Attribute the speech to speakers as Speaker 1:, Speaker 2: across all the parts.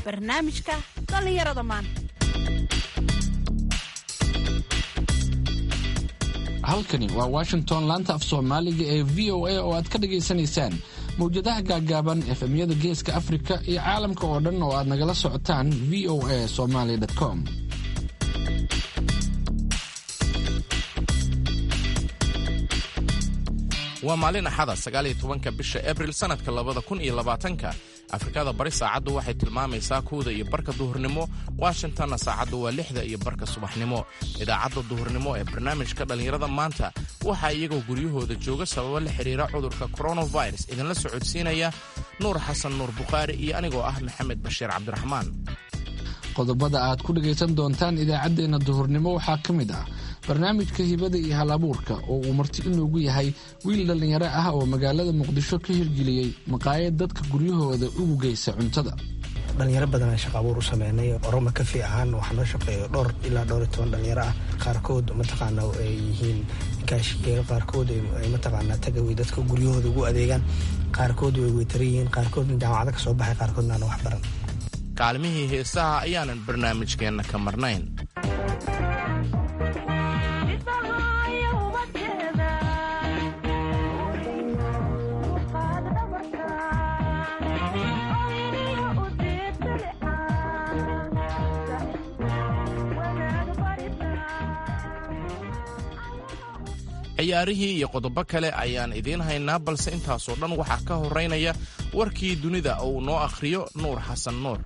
Speaker 1: barnaamijka dhallinyarada maanta
Speaker 2: halkani waa washington laanta af soomaaliga ee v o a oo aad ka dhagaysanaysaan mawjadaha gaaggaaban efemyada geeska afrika iyo caalamka oo dhan oo aad nagala socotaan v o a somaly com
Speaker 3: waa maalin axada sagaal iyo tobanka bisha abril sannadka labada kun iyo labaatanka afrikada bari saacaddu waxay tilmaamaysaa kuwda iyo barka duhurnimo washingtonna saacaddu waa lixda iyo barka subaxnimo idaacadda duhurnimo ee barnaamijka dhallinyarada maanta waxaa iyagoo guryahooda jooga sababo la xidhiira cudurka koronavirus idinla socodsiinaya nuur xasan nuur bukhaari iyo anigoo ah maxamed bashiir cabdiraxmaan
Speaker 2: qodobada aad ku dhagaysan doontaan idaacaddeenna duhurnimo waxaa ka mid ah barnaamijka hibada iyo hal abuurka oo uu marti inoogu yahay wiil dhallinyaro ah oo magaalada muqdisho ka hirgeliyey maqaayad dadka guryahooda ugu geysa cuntada
Speaker 4: dhalinyaro badanaa shaqa abuur u sameynay oroma kafi ahaan waxaa noo shaqeeya dhowr ilaa dhowr iyo toban dhalinyaro ah qaarkood mataqaana ay yihiin kaashiyeero qaarkood ay mataqaanaa tagaway dadka guryahooda ugu adeegaan qaarkood way weytaran yihiin qaarkoodna jaamacado ka soo baxay qaarkoodna aan wax baran
Speaker 3: kaalmihii heesaha ayaanan barnaamijkeenna ka marnayn ciyaarihii iyo qodobo kale ayaan idiin haynaa balse intaasoo dhan waxaa ka horeynaya warkii dunida oo uu noo akhriyo nuur xasan nuur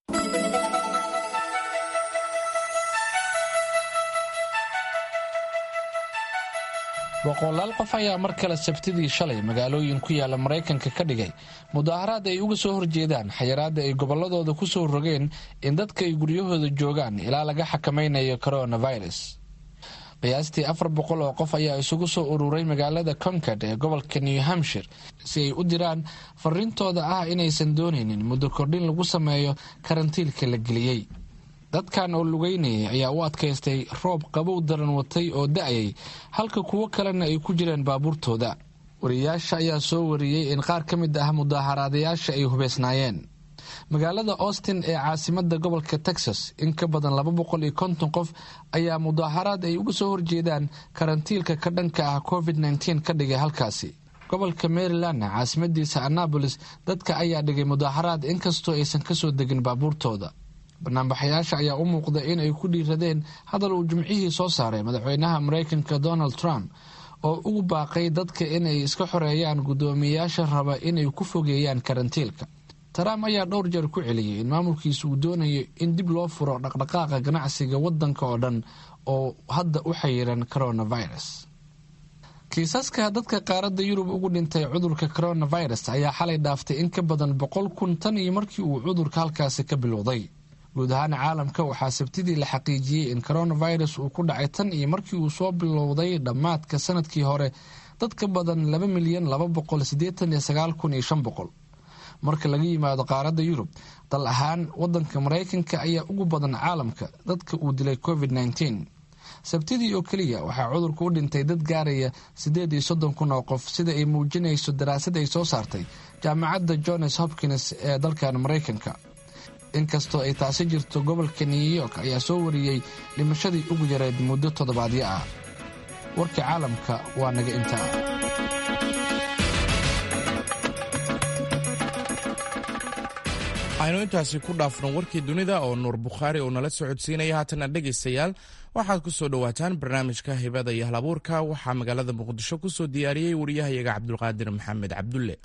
Speaker 2: boqolaal qof ayaa mar kale sabtidii shalay magaalooyin ku yaala maraykanka ka dhigay mudaharaad ay uga soo horjeedaan xayiraadda ay gobolladooda ku soo rogeen in dadka ay guryahooda joogaan ilaa laga xakamaynayo coronavirus qiyaastii afar boqol oo qof ayaa isugu soo ururay magaalada concard ee gobolka new hampshire si ay u diraan fariintooda ah inaysan doonaynin muddo kordhin lagu sameeyo karantiilka la geliyey dadkan oo lugeynayay ayaa u adkaystay roob qabow daran watay oo da-ayay halka kuwo kalena ay ku jireen baabuurtooda wariyayaasha ayaa soo wariyey in qaar ka mid ah mudaaharaadayaasha ay hubeysnaayeen magaalada austin ee caasimada gobolka texas in ka badan laba boqol iyo konton qof ayaa mudaaharaad ay uga soo horjeedaan karantiilka ka dhanka ah covid nteen ka dhigay halkaasi gobolka marylandna caasimadiisa annabolis dadka ayaa dhigay mudaaharaad inkastoo aysan kasoo degin baabuurtooda banaanbaxayaasha ayaa u muuqda in ay ku dhiiradeen hadal uu jimcihii soo saaray madaxweynaha maraykanka donald trump oo ugu baaqay dadka inay iska xoreeyaan guddoomiyeyaasha raba inay ku fogeeyaan karantiilka trump ayaa dhowr jeer ku celiyey in maamulkiisa uu doonayo in dib loo furo dhaqdhaqaaqa ganacsiga wadanka oo dhan oo hadda u xayiran coronavirus kiisaska dadka qaaradda yurub ugu dhintay cudurka coronavirus ayaa xalay dhaaftay in ka badan boqol kun tan iyo markii uu cudurka halkaasi ka bilowday guud ahaan caalamka waxaa sabtidii la xaqiijiyey in coronavirus uu ku dhacay tan iyo markii uu soo bilowday dhammaadka sanadkii hore dad ka badan laba milyan laba boqol sideetan iyo sagaal kun iyo shan boqol marka laga yimaado qaaradda yurub dal ahaan wadanka maraykanka ayaa ugu badan caalamka dadka uu dilay covid nteen sabtidii oo keliya waxaa cudurka u dhintay dad gaaraya siddeed iyo soddon kun oo qof sida ay muujinayso daraasad ay soo saartay jaamacadda johns hopkins ee dalkan maraykanka inkastoo ay taasi jirto gobolka new york ayaa soo wariyey dhimashadii ugu yareed muddo toddobaadyo ah warka caalamka waa naga intaa
Speaker 3: aynu intaasi ku dhaafno warkii dunida oo nuur bukhaari uu nala socodsiinaya haatana dhegaystayaal waxaad ku soo dhowaataan barnaamijka hibada iyo halabuurka waxaa magaalada muqdisho ku soo diyaariyey wariyahayaga cabdulqaadir maxamed cabdulle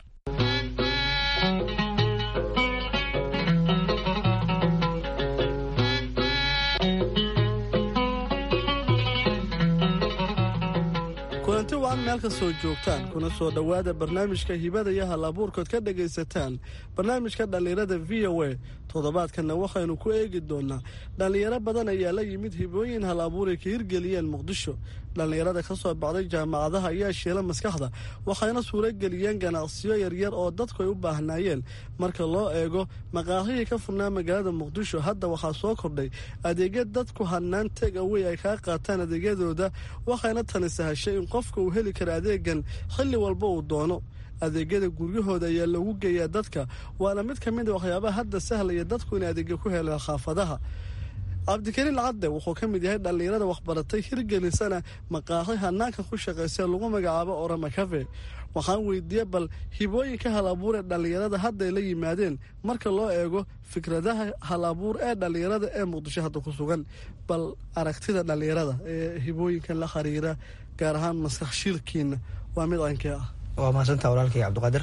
Speaker 5: kulanti wacan meel ka soo joogtaan kuna soo dhowaada barnaamijka hibada iyo hal abuurkood ka dhagaysataan barnaamijka dhallinyarada v o a toddobaadkanna waxaynu ku eegi doonaa dhallinyaro badan ayaa la yimid hibooyin hal abuuray ka hirgeliyeen muqdisho dhallinyarada ka soo baxday jaamacadaha ayaa shiila maskaxda waxayna suurageliyeen ganacsiyo yaryar oo dadku ay u baahnaayeen marka loo eego maqaahihii ka furnaa magaalada muqdisho hadda waxaa soo kordhay adeegya dadku hanaan teg awey ay kaa qaataan adeegyadooda waxayna tani sahashay in qofka uu heli kara adeegan xilli walba uu doono adeegyada guryahooda ayaa loogu geeyaa dadka waana mid ka mid a waxyaabaha hadda sahlaya dadku inay adeegya ku helaan khaafadaha cabdikariin cadde wuxuu ka mid yahay dhallinyarada waxbaratay hirgelisana maqaaxi hanaanka ku shaqaysa lagu magacaabo orama cafe waxaan weydiiyey bal hibooyinka hal abuur ee dhallinyarada hadday la yimaadeen marka loo eego fikradaha hal abuur ee dhallinyarada ee muqdisho hadda ku sugan bal aragtida dhallinyarada ee hibooyinkan la xiriira gaar ahaan maskax shiilkiina waa mid ankee ah
Speaker 4: waa mahadsantaa walaalkay cabdiqaadir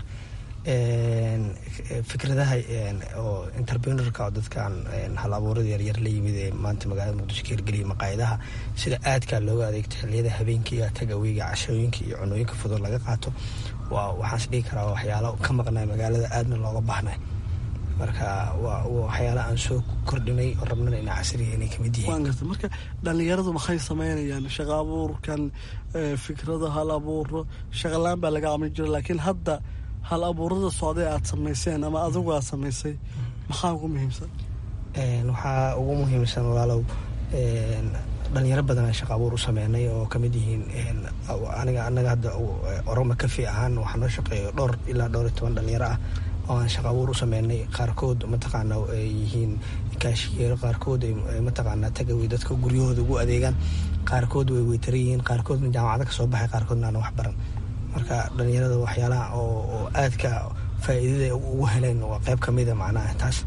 Speaker 4: fikradaha oo interprenerka oo dadkan hal abuurada yaryar la yimid ee maanta magaalada muqdisho ka hirgeliyay maqaayadaha sida aadkaa looga adeegto xiliyada habeenkiiga tagaweyga cashooyinka iyo cunooyinka fudud laga qaato waa waxaas dhigi karaa waxyaalo ka maqnay magaalada aadna looga baahnay marka waa waxyaala aan soo kordhinay oo rabnana ina casriga inay kamid yihiin
Speaker 5: waan garta marka dhallinyaradu maxay sameynayaan shaqa abuurkan fikrada hal abuuro shaqalaan baa laga camin jira laakiin hadda hal abuurada socday aad samayseen ama adigu aad samaysay maxaa ugu muhiimsan
Speaker 4: waxaa ugu muhiimsan walaalow dhalinyaro badan aan shaqa abuur u sameynay oo kamid yihiin aniga anaga hadda oroma kafi ahaan waxaa noo shaqeeyo dhowr ilaa dhowr iyo toban dhalinyaro ah oo aan shaqa abuur u sameynay qaarkood mataqaana ay yihiin kaashiyeero qaarkood ay mataqaana tagaway dadka guryahooda ugu adeegaan qaarkood way weytara yihiin qaarkoodna jaamacada kasoo baxay qaarkoodna aan wax baran marka dhalinyarada waxyaalaha oo aadka faa'iidada ugu heleen waa qayb ka mida macnaha taas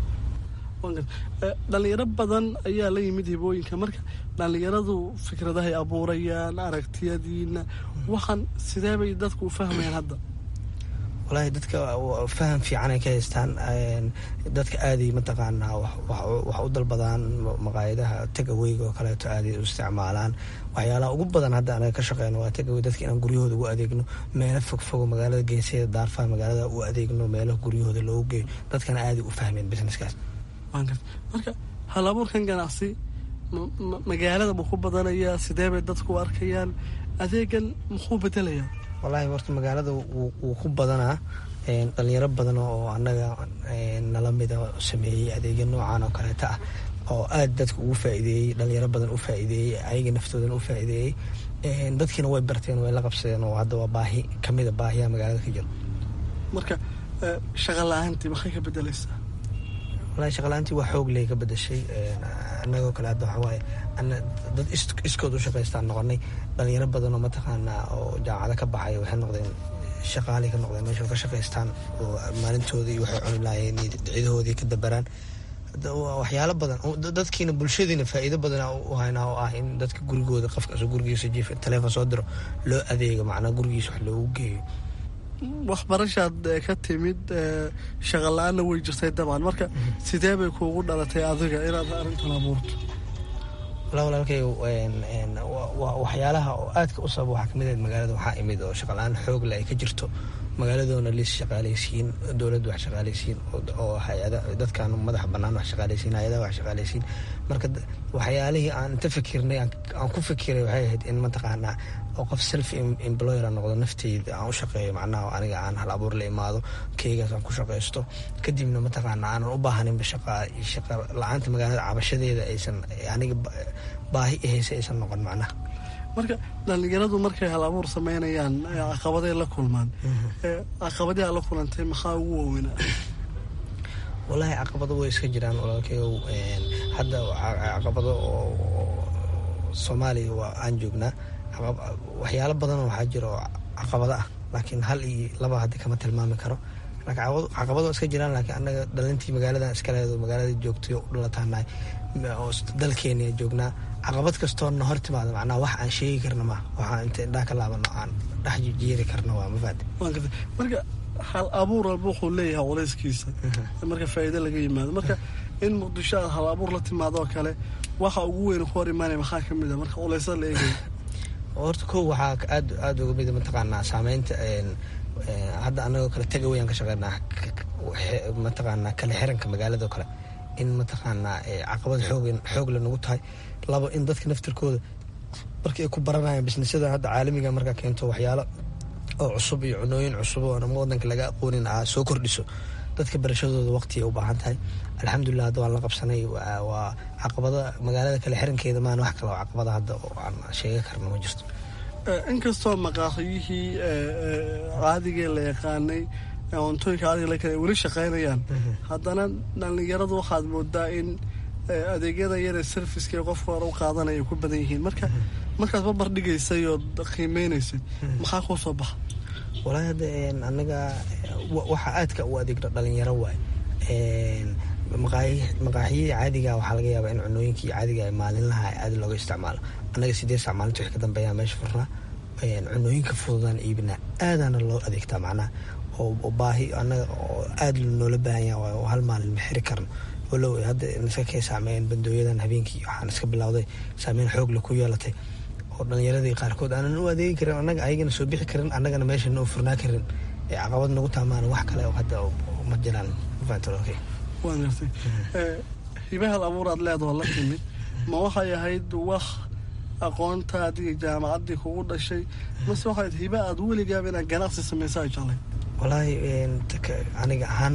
Speaker 5: dhalinyaro badan ayaa la yimid hibooyinka marka dhalinyaradu fikradahay abuurayaan aragtiyadiina waxaan sidee bay dadku u fahmayaan hadda
Speaker 4: wallaahi dadka faham fiican ay ka haystaan dadka aaday mataqaanaa wax u dalbadaan maqaayadaha tagaweyga oo kaleeto aaday u isticmaalaan waxyaalaha ugu badan hadda anaga ka shaqeyno waa tagawey dadka inaan guryahooda ugu adeegno meelo fogfogo magaalada geeseeda daarfaha magaalada u adeegno meelaha guryahooda loogu geeyo dadkana aaday u fahmeen businesskaas
Speaker 5: marka hal abuurkan ganacsi magaalada ma ku badanaya sidee bay dadku u arkayaan adeegan muxuu bedelayaa
Speaker 4: wallaahi horta magaalada wuu ku badanaa dhalinyaro badan oo annaga nala mida sameeyey adeegya noocan oo kaleeta ah oo aad dadka ugu faa'iideeyey dhalinyaro badan u faa'iideeyey ayaga naftoodan u faa'iideeyey dadkiina way barteen way la qabsadeen oo hadda waa baahi kamida baahiyaha magaalada ka jiro
Speaker 5: marka shaqa la-aantii maxay ka bedelaysaa
Speaker 4: walahi shaqala-aantii waa xoog ley ka bedashay annagoo kale hadda waxaa waaye dad iskood u shaqaystaan noqonay dhalinyaro badan oo mataqaanaa oo jaamacada ka baxay waxay noqdeen shaqaalay ka noqdeen meesha ka shaqaystaan oo maalintoodii iyo waxay cuni lahaayeen iyo ciidahoodii ka dabaraan waxyaalo badan dadkiina bulshadiina faa'iido badan u haynaa oo ah in dadka gurigooda qofka gurigiisa jiif taleefon soo diro loo adeego macnaa gurigiisa wax loogu geeyo
Speaker 5: waxbarashaad ka timid shaqa la-aanna way jirtay dabcan marka sidee bay kuugu dhalatay adiga inaad arrintan abuurto
Speaker 4: wala walaalkay waxyaalaha oo aadka u sabab waxaa kamid ahayd magaalada waxaa imid oo shaqala-aan xoogle ay ka jirto magaaladoona liis shaqaalaysiin dowladda wax shaqaalaysiin oo hay-ada dadkan madaxa bannaan wax shaqaalaysiin hay-adaha wax shaqaalaysiin marka waxyaalihii aan inta fikirnay aan ku fikiray waxay ahayd in mataqaanaa oo qof self employer a noqdo nafteyda aan u shaqeeyo macnaha aniga aan hal abuur la imaado keygaas aan ku shaqaysto kadibna mataqaanaa aanan u baahaninba shaqa shaqa la-aanta magaalada cabashadeeda aysan aniga baahi ahaysa aysan noqon macnaha
Speaker 5: marka dhalinyaradu markay hal abuur sameynayaan caqabaday la kulmaan caqabadii aa la kulantay maxaa ugu waaweynaa
Speaker 4: wallaahi caqabado way iska jiraan walaalkayow hadda caqabado oo soomaaliya waa aan joognaa waxyaalo badanoo waxaa jira oo caqabado ah laakiin hal iyo laba hadda kama tilmaami karo caqabado iska jiraan laakiin annaga dhalintii magaaladan iskaleedo magaalada joogtay u dhalataanahay oo dalkeena joognaa caqabad kastoona hor timaada macnaa wax aan sheegi karna ma waxaan inta indhaha ka laabano aan dhex jijeeri karna waa mafaad
Speaker 5: marka hal abuur walba wuxuu leeyahay culayskiisa marka faa'iido laga yimaado marka in muqdisho aad hal abuur la timaado oo kale waxa ugu weyn ku hor imaanaya maxaa ka mid a marka culaysada la eegaya
Speaker 4: horta ko waxaa aad aada uga mida mataqaanaa saameynta hadda anagoo kale tagawayaan ka shaqeynaa mataqaanaa kale xiranka magaalado kale in mataqaanaa caqabad xoog xoogle nagu tahay labo in dadka naftirkooda markii ay ku baranayaan bisnisyada hadda caalamiga markaa keento waxyaalo oo cusub iyo cunooyin cusub oo ama wadanka laga aqoonin aa soo kordhiso dadka barashadooda waqtiay u baahan tahay alxamdulilah hadda waan la qabsanay waa caqabada magaalada kale xirankeeda maan wax kale oo caqabada hadda oo aan sheega karna ma jirto
Speaker 5: inkastoo maqaaxiyihii caadigee la yaqaanay cuntooyinka caadiga la kale weli shaqaynayaan haddana dhallinyaradu waxaad moodaa in adeegyada yare serviceka qofka hore u qaadanaya ku badan yihiin marka markaad babar dhigaysay oo qiimeynaysay maxaa kuu soo baxa
Speaker 4: walaahi hadda anaga waxa aadka u adeegno dhalinyaro waay maqaaxiyadii caadiga waxaa laga yaabaa in cunooyinkii caadiga maalinlaha aad looga isticmaalo annaga sideed sac maalinta wix ka dambeeya meesha furnaa cunooyinka fududaan iibinaa aadaana loo adeegtaa macnaha oo baahi anaga oo aada noola baahan yaha oo hal maalin ma xiri karno walow hadda iska kee saameeyeen bandooyadan habeenkii waxaan iska bilowday saameyn xoogle ku yeelatay oo dhalinyaradii qaarkood aanan u adeegi karin annaga ayagana soo bixi karin annagana meesha noo furnaa karin ee caqabad nagu taamaan wax kale hadda ma jiraan
Speaker 5: waan gartay hibahal abuur aad leedahoo la timid ma waxay ahayd wax aqoontaadii jaamacaddii kugu dhashay mase waxayd hiba aad weligaaba inaad ganacsi samaysa ay jeclay
Speaker 4: walaahi aniga ahaan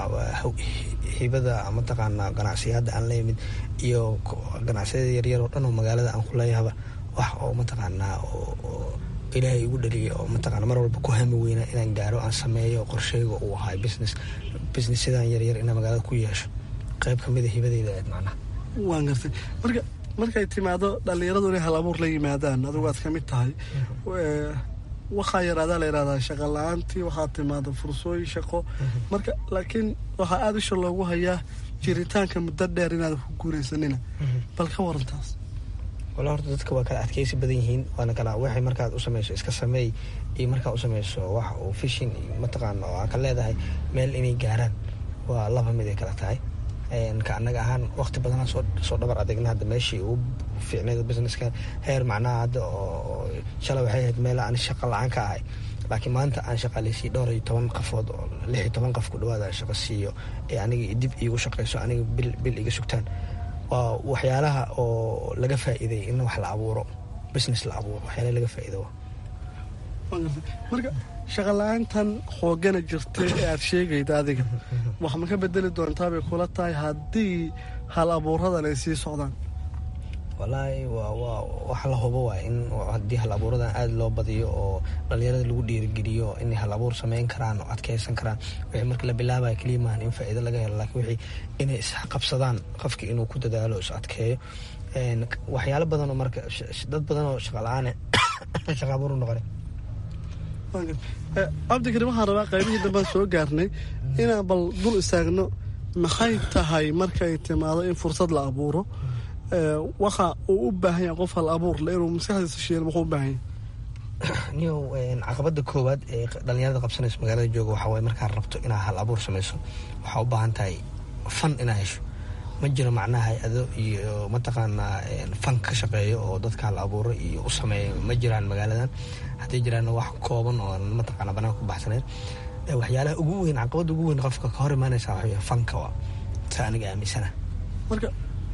Speaker 4: hibada mataqaanaa ganacsiyada aan la yimid iyo ganacsiyada yaryar oo dhan oo magaalada aan ku leeyahaba wax oo mataqaanaa oo ilaahay igu dhaliyay oo mataqana mar walba ku hami weyna inaan gaaro aan sameeyo qorsheyga uu ahay business businessyadan yaryar inaan magaalada ku yeesho qayb kamida hibadeyda aad macnaha
Speaker 5: waan gartay marka markay timaado dhallinyaradu inay hal abuur la yimaadaan adigu aad ka mid tahay waxaa yaraadaa la yihahdaa shaqa la-aantii waxaa timaada fursooyin shaqo marka laakiin waxaa aada isha loogu hayaa jiritaanka muddo dheer inaadan ku guuraysanina bal ka warantaas
Speaker 4: wala horta dadka waa kala adkeysi badan yihiin waana kala waxay markaad u sameyso iska sameey iyo markaad u sameyso wax uu fishin iyo mataqaana oo aa ka leedahay meel inay gaaraan waa laba mid ay kala tahay ka annaga ahaan waqti badanaa soo dhabar adegna hadda meeshii ugu fiicneyd businesska heer macnaha hadda oo shalay waxay ahayd meel aan shaqa la-aan ka ahay laakiin maanta aan shaqaaleysiiy dhowr iyo toban qafood oo lix iyo toban qof ku dhawaada aan shaqo siiyo ee aniga dib iigu shaqeyso aniga bil bil iga sugtaan waa waxyaalaha oo laga faa'iiday in wax la abuuro business la abuuro waxyaalaha laga faa'iido
Speaker 5: marka shaqa la-aantan xoogana jirtay ee aad sheegayda adiga wax ma ka bedeli doontaabay kula tahay haddii hal abuuradan ay sii socdaan
Speaker 4: walaahi waa wax la hubo waay in haddii hal abuuradan aada loo badiyo oo dhalinyarada lagu dhiirigeliyo inay hal abuur sameyn karaan oo adkeysan karaan wixii marka la bilaabaya keliya maahan in faa'iido laga helo laakiin wixii inay isqabsadaan qofki inuu ku dadaalo is adkeeyo waxyaalo badan oo marka dad badan oo shaqa la-aane shaqa abuur u noqonay
Speaker 5: cabdikarim waxaan rabaa qaybihii dambaan soo gaarnay inaan bal dul istaagno maxay tahay markay timaado in fursad la abuuro waxa uu u baahan yahay qof hal abuur le inuu maskaxdiisa shiil muxuu u baahan yahay
Speaker 4: niyow caqabada koowaad ee dhalinyarada qabsanayso magaalada jooga waxaa waye markaad rabto inaad hal abuur samayso waxaa u baahan tahay fan inaad hesho ma jiro macnaha hay-ado iyo mataqaanaa fan ka shaqeeyo oo dadka hal abuuro iyo u sameeya ma jiraan magaaladan hadday jiraanna wax kooban oo mataqaana banaanka ku baxsaneyn waxyaalaha ugu weyn caqabada ugu weyn qofka ka hor imaanaysa waxa fanka waa saa aniga aaminsana
Speaker 5: marka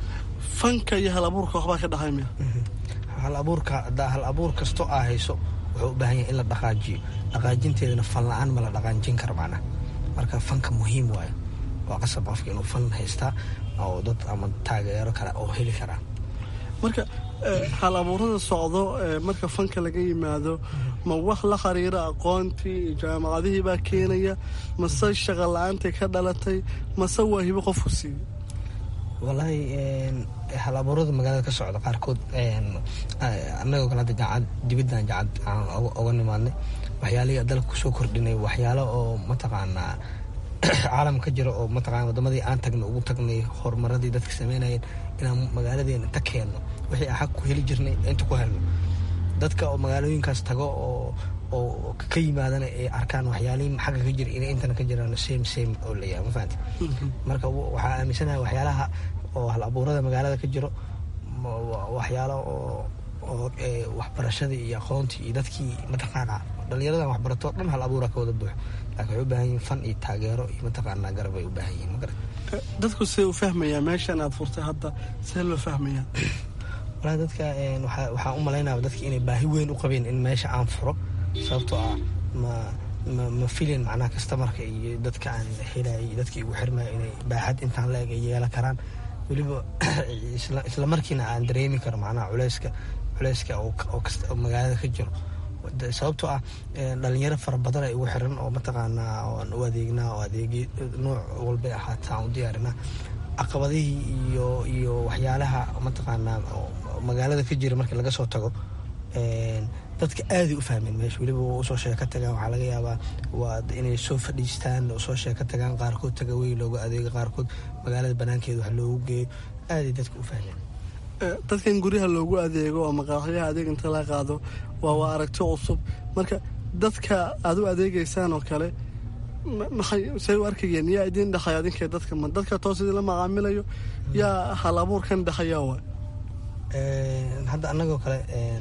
Speaker 5: fanka iyo hal abuurka waxbaa ka dhaxay miya
Speaker 4: hal abuurka haddaa hal abuur kasto aa hayso wuxuu u baahan yahay in la dhaqaajiyo dhaqaajinteedana fan la-aan ma la dhaqaajin karo macnaha marka fanka muhiim waayo waa qasab qofka inuu fan haystaa oo dad ama taageero kale oo heli karaa
Speaker 5: marka hal abuurada socdo marka fanka laga yimaado ma wax la xiriira aqoontii iyo jaamacadihii baa keenaya mase shaqa la-aantii ka dhalatay mase waa hibo qofku siiyey
Speaker 4: walaahi hal abuurada magaalada ka socda qaarkood annagoo kale hadda jaacad dibiddan jaacad aan oga nimaadnay waxyaalihii dalka kusoo kordhinay waxyaalo oo mataqaanaa caalam ka jira oo mataqana wadamadii aan tagnay ugu tagnay horumaradii dadka sameynayeen inaan magaaladeena inta keenno wixii aan xag ku heli jirnay inta ku helno dadka oo magaalooyinkaas tago oo oo ka yimaadana ay arkaan waxyaalihii xagga ka jira inay intana ka jiraan same same oo layahay ma fahanti marka waxaa aaminsanahay waxyaalaha oo hal abuurada magaalada ka jiro waxyaalo oo oo waxbarashadii iyo aqoontii iyo dadkii mataqaana dhalinyaradan waxbarato dhan hal abuura ka wada buuxo laakiin waxay u baahan yihin fan iyo taageero iyo mataqaanaa garab ay u baahan yihin ma garat
Speaker 5: dadku see u fahmayaa meeshan aad furtay hadda see loo fahmayaa
Speaker 4: walahi dadka waxaan u malaynaya dadka inay baahi weyn u qabeen in meesha aan furo sababtoo ah ma ma ma filin macnaha kastamarka iyo dadka aan helay dadkii igu xirmaya inay baaxad intaan la eg ay yeelan karaan weliba isla markiina aan dareemi karo macnaha culeyska culeyska oo magaalada ka jiro sababtoo ah dhalinyaro fara badan ay ugu xiran oo mataqaanaa aan u adeegnaa oo adeegi nuuc walbay ahaataa aan u diyaarinaa caqabadihii iyo iyo waxyaalaha mataqaanaa magaalada ka jira markii laga soo tago dadka aaday u fahmeen meesha weliba usoo sheeka tagaan waxaa laga yaabaa waa inay soo fadhiistaan soo sheeka tagaan qaarkood tagawey looga adeego qaarkood magaalada banaankeeda wax loogu geeyo aaday dadka u fahmeen
Speaker 5: dadkan guryaha loogu adeego oo maqaaxyaha adeeg inta la qaado waa waa aragti cusub marka dadka aad u adeegeysaan oo kale maxay say u arkayeen yaa idiin dhexaya adinkee dadka ma dadka toos idinla macaamilayo yaa hal abuurkan dhexaya waa
Speaker 4: hadda annagoo kale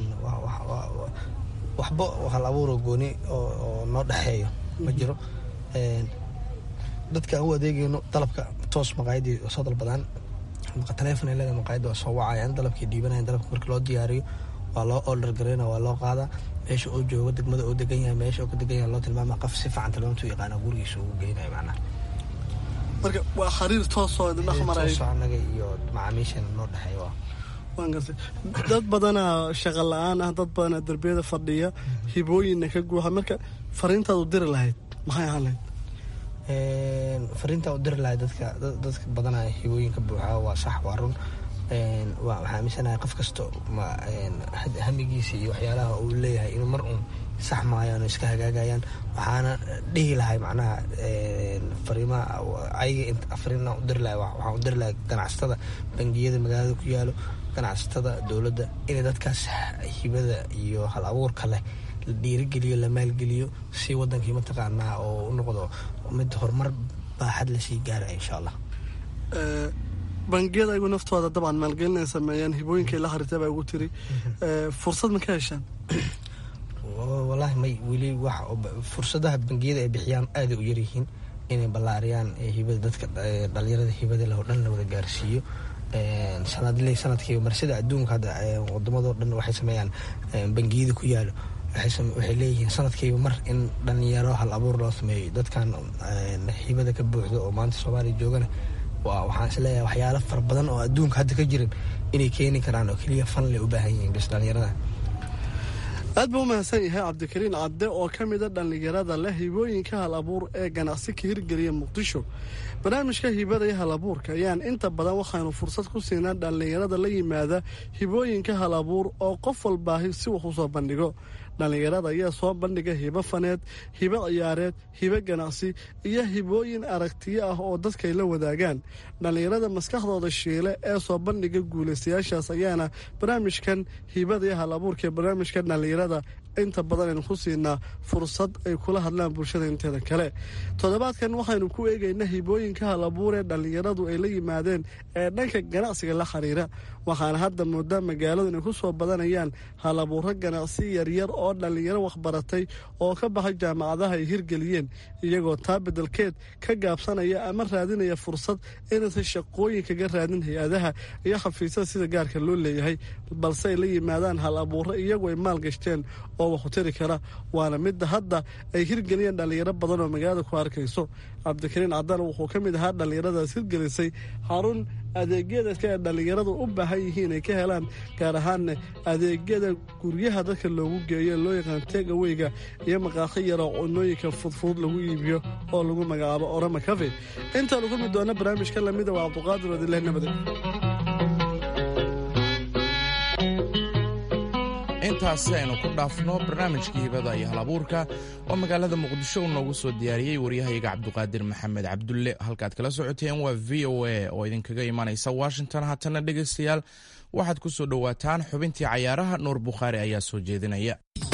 Speaker 4: waxba hal abuuroo gooni oo noo dhexeeyo ma jiro dadka aan u adeegeyno dalabka toos maqaayadii soo dalbadaan taleefon ay leedahay maqaayadda waa soo wacayaan dalabkay dhiibanayan dalabka marka loo diyaariyo waa loo order gareyna waa loo qaadaa meesha uu joogo degmada uu degan yahay meesha uu ka degan yahay loo tilmaama qof si fiican tilmaamtu yaqaana gurigiisa ugu geynayo macnaha
Speaker 5: marka waa xiriir toosoo idin dhex maraya
Speaker 4: toosoo annaga iyo macaamiishana noo dhexeeya waa
Speaker 5: waan gartay dad badanaa shaqa la-aan ah dad badanaa derbiyada fadhiya hibooyinna ka guuxa marka fariintaad u diri lahayd maxay ahaan lahayd
Speaker 4: fariintaa u diri lahayd dadka dadka badanaa hibooyinka buuxa waa sax waa run waxaa aaminsanahay qof kasto hamigiisa iyo waxyaalaha uu leeyahay inuu mar uun sax maayaan oo iska hagaagayaan waxaana dhihi lahay macnaha fariimaha ayaga fariina u diri lahay waxaan u diri lahay ganacsatada bangiyada magaalada ku yaalo ganacsatada dowladda inay dadkaas hibada iyo hal abuurka leh la dhiirigeliyo la maalgeliyo si wadankii mataqaanaa oo u noqdo mid horumar baaxad lasii gaaraya insha allah
Speaker 5: bangiyada ayagu naftooda dabcan maalgelin ay sameeyaan hibooyinkay la xariirtay baa ugu tiri fursad ma ka heshaan
Speaker 4: wallaahi may weli wax fursadaha bangiyada ay bixiyaan aaday u yaryihiin inay ballaariyaan hibada dadka dhalinyarada hibada leh oo dhan la wada gaarsiiyo sanadle sanadkiiba marsida adduunka hadda wadamadoo dhan waxay sameeyaan bangiyada ku yaalo waxay leeyihiin sanadkiiba mar in dhalinyaro hal abuur loo sameeyo dadkan hibada ka buuxdo oo maanta soomaaliya joogana waxaan isleeyahay waxyaalo fara badan oo adduunka hadda ka jirin inay keeni karaan oo keliya fan lay u baahan yihiin bis dhalinyarada
Speaker 5: aad buu u mahadsan yahay cabdikariin cadde oo ka mida dhallinyarada leh hibooyinka hal abuur ee ganacsi ka hirgeliya muqdisho barnaamijka hibada iyo hal abuurka ayaan inta badan waxaanu fursad ku siinaa dhallinyarada la yimaada hibooyinka hal abuur oo qof walbaahi si wax u soo bandhigo dhallinyarada ayaa soo bandhiga hibo faneed hibo ciyaareed hibo ganacsi iyo hibooyin aragtiyo ah oo dadkay la wadaagaan dhallinyarada maskaxdooda shiile ee soo bandhiga guulaystayaashaas ayaana barnaamijkan hibada iyo hal abuurka ee barnaamijka dhallinyarada inta badan aynu ku siinaa fursad ay kula hadlaan bulshada inteeda kale toddobaadkan waxaynu ku eegaynaa hibooyinka hal abuur ee dhallinyaradu ay la yimaadeen ee dhanka ganacsiga la xiriira waxaana hadda moodaa magaaladu inay ku soo badanayaan hal abuuro ganacsi yaryar oo dhallinyaro waxbaratay oo ka baxay jaamacadaha ay hirgeliyeen iyagoo taa beddelkeed ka gaabsanaya ama raadinaya fursad inaysan shaqooyin kaga raadin hay-adaha iyo xafiisyada sida gaarka loo leeyahay balse ay la yimaadaan hal abuuro iyagu ay maal gashteen oo waxu tiri kara waana midda hadda ay hirgeliyeen dhallinyaro badan oo magaalada ku arkayso cabdikariin cadaan wuxuu ka mid ahaa dhallinyaradaas hirgelisay xarun adeegyadaska ee dhallinyaradu u baahan yihiin ay ka helaan gaar ahaanna adeegyada guryaha dadka loogu geeyo loo yaqaan tegaweyga iyo maqaaqi yaroo cunooyinka fudfudud lagu iibiyo oo lagu magacaabo orama cafe intaanu ku mid doona barnaamijka lamida waa cabduqaadir wadileh nabade
Speaker 3: intaasi aynu ku dhaafno barnaamijkii hibada iyo hal abuurka oo magaalada muqdisho uu noogu soo diyaariyey waryahayaga cabduqaadir maxamed cabdulle halkaad kala socoteen waa v o a oo idinkaga imanaysa washington haatana dhegaystayaal waxaad ku soo dhowaataan xubintii cayaaraha nuur bukhaari ayaa soo jeedinaya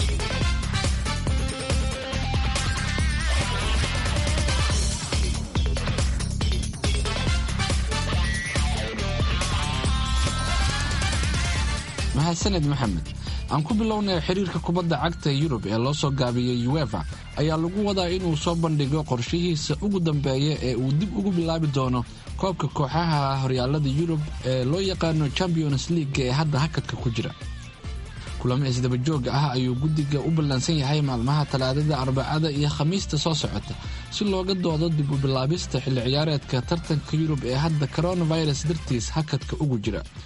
Speaker 2: mahadsaned maxamed aan ku bilownay xiriirka kubadda cagta yurub ee loo soo gaabiyey uefa ayaa lagu wadaa inuu soo bandhigo qorshihiisa ugu dambeeya ee uu dib ugu bilaabi doono koobka kooxaha horyaalada yurub ee loo yaqaano champions league ee hadda hakadka ku jira kulamo isdabajooga ah ayuu guddiga u ballansan yahay maalmaha talaadada arbacada iyo khamiista soo socota si looga doodo dib u bilaabista xilli ciyaareedka tartanka yurub ee hadda coronavirus dartiis hakadka ugu jira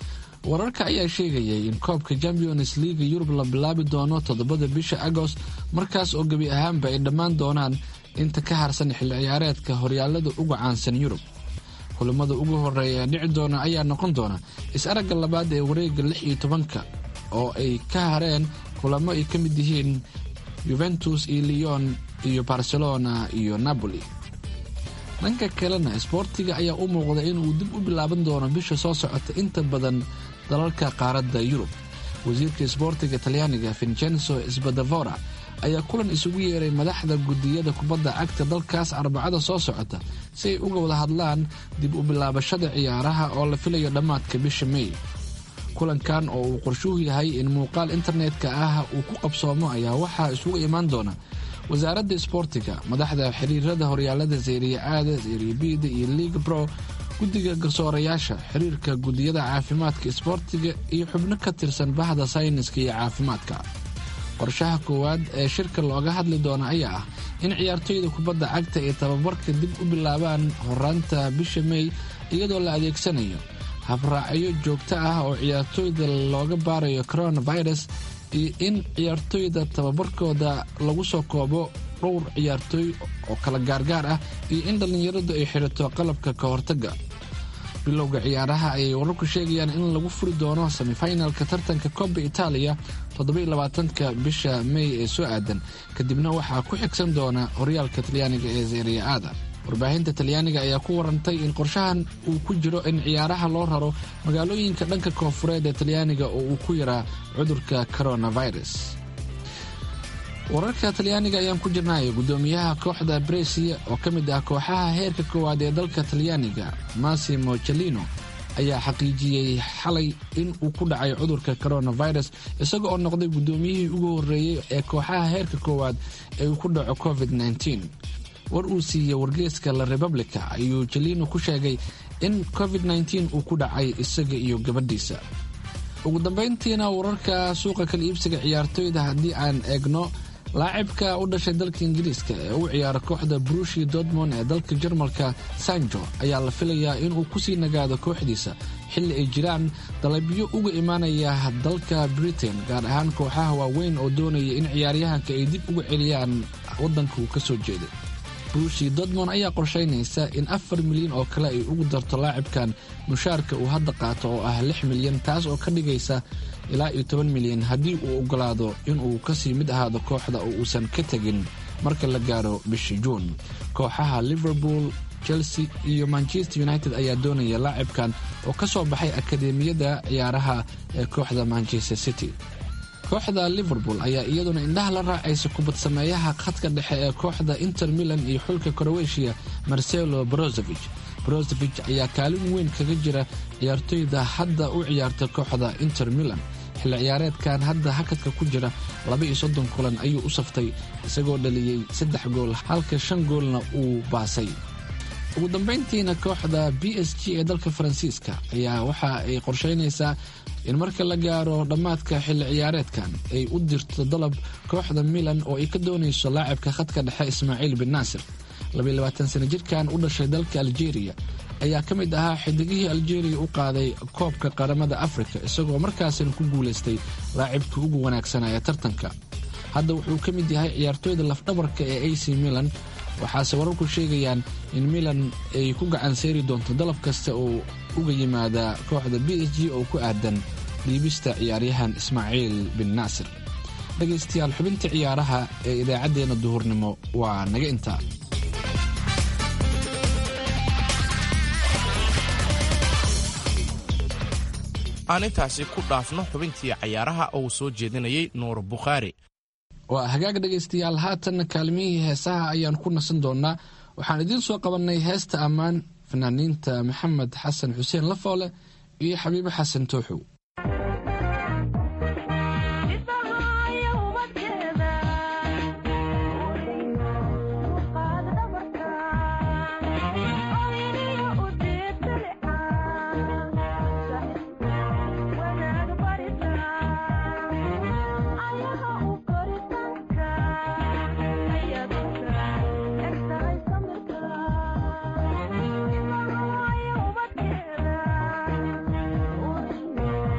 Speaker 2: wararka ayaa sheegayay in koobka champions leaga yurub la bilaabi doono toddobada bisha agost markaas oo gebi ahaanba ay dhammaan doonaan inta ka harsan xilli ciyaareedka horyaalada uga caansan yurub kulamada ugu horeeya ee dhici doona ayaa noqon doona is-aragga labaad ee wareega lix iyo tobanka oo ay ka hareen kulamo ay ka mid yihiin yuventus iyo leon iyo barcelona iyo napoli dhanka kalena sboortiga ayaa u muuqda inuu dib u bilaaban doono bisha soo socota inta badan dalalka qaaradda yurub wasiirka sboortiga talyaaniga vincenzo sbadavora ayaa kulan isugu yeeray madaxda gudiyada kubadda cagta dalkaas arbacada soo socota si ay uga wada hadlaan dib u bilaabashada ciyaaraha oo la filayo dhammaadka bisha mey kulankan oo uu qorshuhu yahay in muuqaal internetka ah uu ku qabsoomo ayaa waxaa isugu imaan doona wasaaradda sboortiga madaxda xiriirada horyaalada zeriya aada zeriya bida iyo liga bro guddiga garsoorayaasha xiriirka gudiyada caafimaadka sboortiga iyo xubno ka tirsan bahda sayniska iyo caafimaadka qorshaha koowaad ee shirka looga hadli doona ayaa ah in ciyaartoyda kubadda cagta ay tababarka dib u bilaabaan horaanta bisha mey iyadoo la adeegsanayo habraacyo joogto ah oo ciyaartoyda looga baarayo coronavirus iyo in ciyaartoyda tababarkooda lagu soo koobo dhowr ciyaartooy oo kala gaargaar ah iyo in dhallinyaradu ay xidhato qalabka ka hortagga bilowga ciyaaraha ayay wararku sheegayaan in lagu furi doono semifinalka tartanka koba itaaliya toddobaiylabaatanka bisha mey ee soo aadan kadibna waxaa ku xigsan doona horyaalka talyaaniga ee zeeriya aada warbaahinta talyaaniga ayaa ku warantay in qorshahan uu ku jiro in ciyaaraha loo raro magaalooyinka dhanka koonfureed ee talyaaniga oo uu ku yaraa cudurka coronavirus wararka talyaaniga ayaan ku jirnay gudoomiyaha kooxda bresia oo ka mid ah kooxaha heerka koowaad ee dalka talyaaniga massimo celino ayaa xaqiijiyey xalay in uu ku dhacay cudurka coronavirus isaga oo noqday gudoomiyihii ugu horeeyey ee kooxaha heerka koowaad ee uu ku dhaco covid -19 war uu siiyey wargeeska la republica ayuu jelino ku sheegay in covid -19 uu ku dhacay isaga iyo gabadhiisa ugu dambayntiina wararka suuqa kala iibsiga ciyaartoyda haddii aan eegno laacibka u dhashay dalka ingiriiska ee u ciyaara kooxda brushi dortmond ee dalka jarmalka sanjo ayaa la filayaa inuu kusii nagaado kooxdiisa xilli ay jiraan dalabyo uga imaanaya dalka britain gaar ahaan kooxaha waaweyn oo doonaya in ciyaaryahanka ay dib uga celiyaan waddanka uu ka soo jeeday brushi dortmond ayaa qorshaynaysa in afar milyan oo kale ay ugu darto laacibkan mushaarka uu hadda qaato oo ah lix milyan taas oo ka dhigaysa ilaa iyo toban milyan haddii uu ogolaado inuu kasii mid ahaado kooxda oo uusan ka tegin marka la gaaro bishii juun kooxaha liverpool chelsea iyo manchester united ayaa doonaya laacibkan oo ka soo baxay akadeemiyada ciyaaraha ee kooxda manchester city kooxda liverpool ayaa iyaduna indhaha la raacaysa kubad sameeyaha khadka dhexe ee kooxda inter milan iyo xulka krowetiya marcelo brozovich brozovich ayaa kaalin weyn kaga jira ciyaartoyda hadda u ciyaarta kooxda inter milan xilli ciyaareedkan hadda hakadka ku jira laba iyo soddon kulan ayuu u saftay isagoo dhaliyey saddex gool halka shan goolna uu baasay ugu dambayntiina kooxda b s g ee dalka faransiiska ayaa waxa ay qorsheynaysaa in marka la gaaro dhammaadka xilli ciyaareedkan ay u dirto dalab kooxda milan oo ay ka doonayso laacibka khadka dhexe ismaaciil bin naasir sana jirkan u dhashay dalka aljeeriya ayaa ka mid ahaa xidigihii aljeeriya u qaaday koobka qaramada afrika isagoo markaasina ku guulaystay laacibkii ugu wanaagsanaa ee tartanka hadda wuxuu ka mid yahay ciyaartooyda lafdhabarka ee ac milan waxaase wararku sheegayaan in milan ay ku gacan sayri doonto dalab kasta oo uga yimaada kooxda b s g oo ku aadan dhiibista ciyaaryahan ismaaciil bin naasir dhegaystayaal xubinta ciyaaraha ee idaacaddeenna duhurnimo waa naga intaa
Speaker 3: aan intaasi ku dhaafno xubintii cayaaraha oo uu soo jeedinayay nuur bukhaari
Speaker 2: waa hagaag dhegaystayaal haatanna kaalmihii heesaha ayaan ku nasan doonnaa waxaan idiin soo qabannay heesta ammaan fanaaniinta maxamed xasan xuseen lafoole iyo xabiibo xasan tooxow
Speaker 6: Thank you.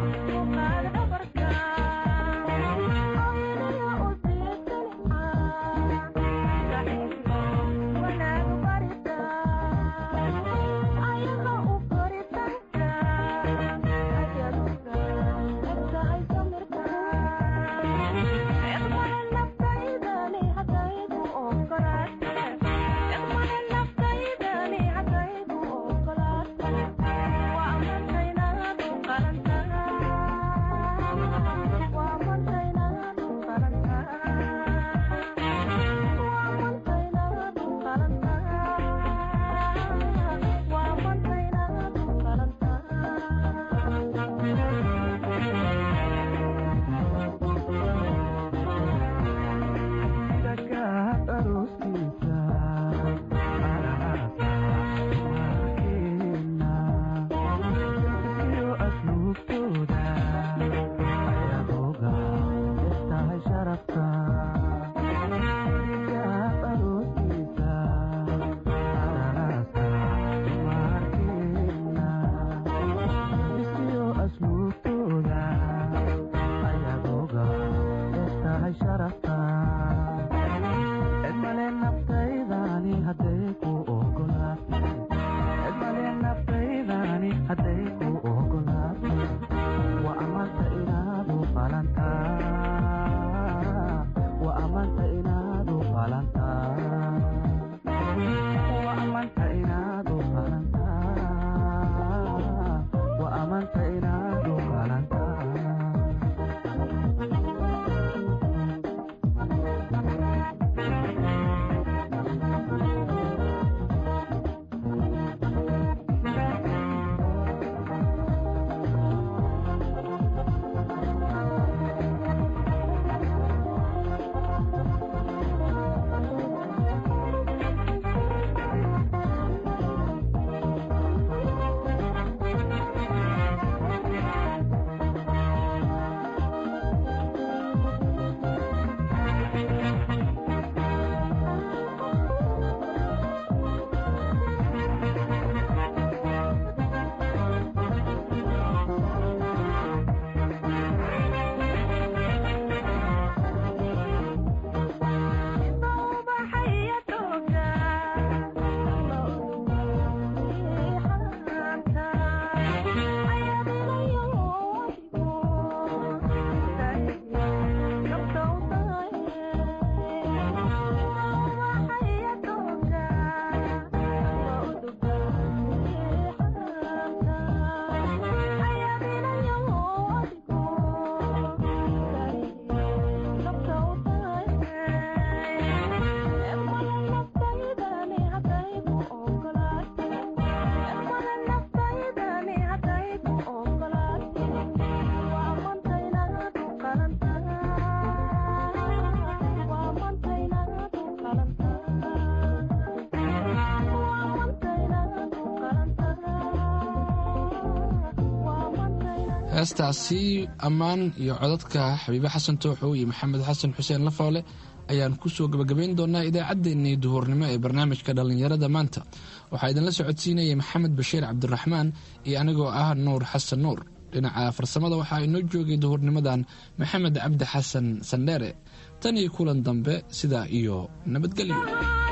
Speaker 2: heestaasi ammaan iyo codadka xabiibe xasan tooxow iyo maxamed xasan xuseen lafoole ayaan kusoo gabagabayn doonaa idaacaddeenii duhurnimo ee barnaamijka dhallinyarada maanta waxaa idinla socodsiinayay maxamed bashiir cabdiraxmaan iyo anigoo ah nuur xasan nuur dhinaca farsamada waxaa inoo joogay duhurnimadan maxamed cabdi xasan sandheere tan iyo kulan dambe sidaa iyo nabadgelyo